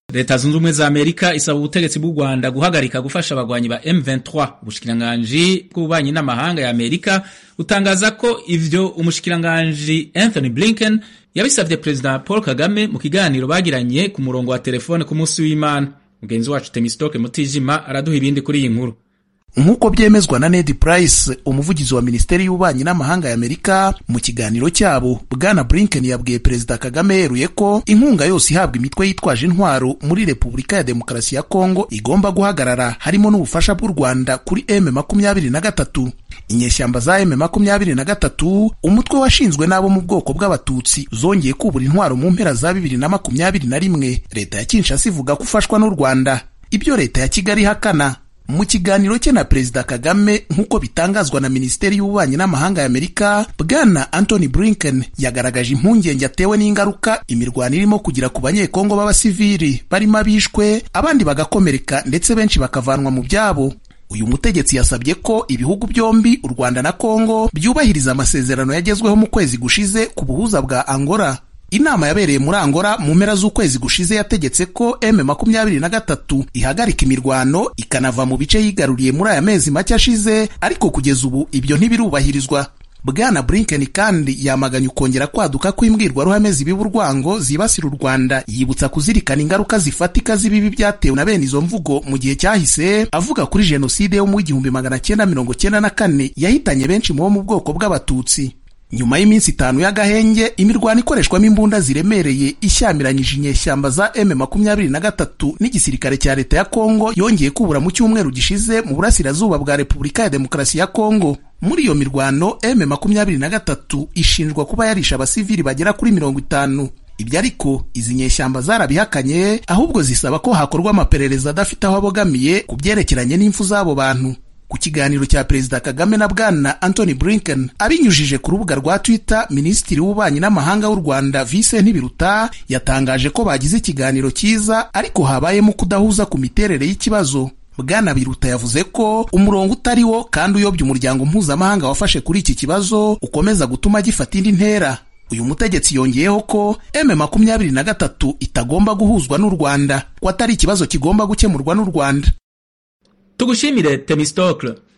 leta zunze ubumwe za amerika isaba ubutegetsi bw'u rwanda guhagarika gufasha abagwanyi ba m23 ubushikiranganji bw'ububanyi n'amahanga ya amerika butangaza ko ivyo umushikiranganji anthony blinken yabisavye perezida paul kagame mu kiganiro bagiranye ku murongo wa telefone ku munsi w'imana mugenzi wacu temistoke mutijima araduha ibindi kuri iyi nkuru nk'uko byemezwa na Ned Price umuvugizi wa minisiteri y'ububanyi n'amahanga ya Amerika mu kiganiro cyabo bwana Blinken yabwiye perezida Kagame yeruye ko inkunga yose ihabwa imitwe yitwaje intwaro muri Repubulika ya Demokarasi ya Kongo igomba guhagarara harimo n'ubufasha bw'u Rwanda kuri M makumyabiri na gatatu inyeshyamba za M makumyabiri na gatatu umutwe washinzwe n'abo mu bwoko bw'abatutsi zongeye kubura intwaro mu mpera za bibiri na makumyabiri na rimwe leta ya Kinshasa ivuga ko ufashwa n'u Rwanda ibyo leta ya Kigali ihakana mu kiganiro cye na perezida kagame nk'uko bitangazwa na minisiteri y'ububanyi n'amahanga ya amerika bwana anthony blinken yagaragaje impungenge atewe n'ingaruka imirwano irimo kugira ku banyekongo b'abasivili barimo abishwe abandi bagakomereka ndetse benshi bakavanwa mu byabo uyu mutegetsi yasabye ko ibihugu byombi u rwanda na kongo byubahiriza amasezerano yagezweho mu kwezi gushize ku buhuza bwa angola inama yabereye muri Angola mu mpera z'ukwezi gushize yategetse ko M makumyabiri na gatatu ihagarika imirwano ikanava mu bice yigaruriye muri aya mezi make ashize ariko kugeza ubu ibyo ntibirubahirizwa bwana Blinken kandi yamaganye ukongera kwaduka kw'imbwirwaruhame zibiba urwango zibasira u Rwanda yibutsa kuzirikana ingaruka zifatika z'ibibi byatewe na bene izo mvugo mu gihe cyahise avuga kuri jenoside yo mu igihumbi magana cyenda mirongo cyenda na kane yahitanye benshi mu bo mu bwoko bw'abatutsi nyuma y'iminsi itanu y'agahenge imirwano ikoreshwamo imbunda ziremereye ishyamiranyije inyeshyamba za M makumyabiri na gatatu n'igisirikare cya leta ya Kongo yongeye kubura mu cyumweru gishize mu burasirazuba bwa Repubulika ya Demokarasi ya Kongo muri iyo mirwano M makumyabiri na gatatu ishinjwa kuba yarisha abasivili bagera kuri mirongo itanu ibyo ariko izi nyeshyamba zarabihakanye ahubwo zisaba ko hakorwa amaperereza adafite aho abogamiye ku byerekeranye n'impfu z'abo bantu ku kiganiro cya perezida kagame na bwana anthony blinken abinyujije ku rubuga rwa twitter minisitiri w'ububanyi n'amahanga w'u rwanda vincent biruta yatangaje ko bagize ikiganiro cyiza ariko habayemo kudahuza ku miterere y'ikibazo bwana biruta yavuze ko umurongo utari wo kandi uyobya umuryango mpuzamahanga wafashe kuri iki kibazo ukomeza gutuma gifata indi ntera uyu mutegetsi yongeyeho ko M makumyabiri na gatatu itagomba guhuzwa n'u Rwanda ko atari ikibazo kigomba gukemurwa n'u Rwanda tugushimire temistokle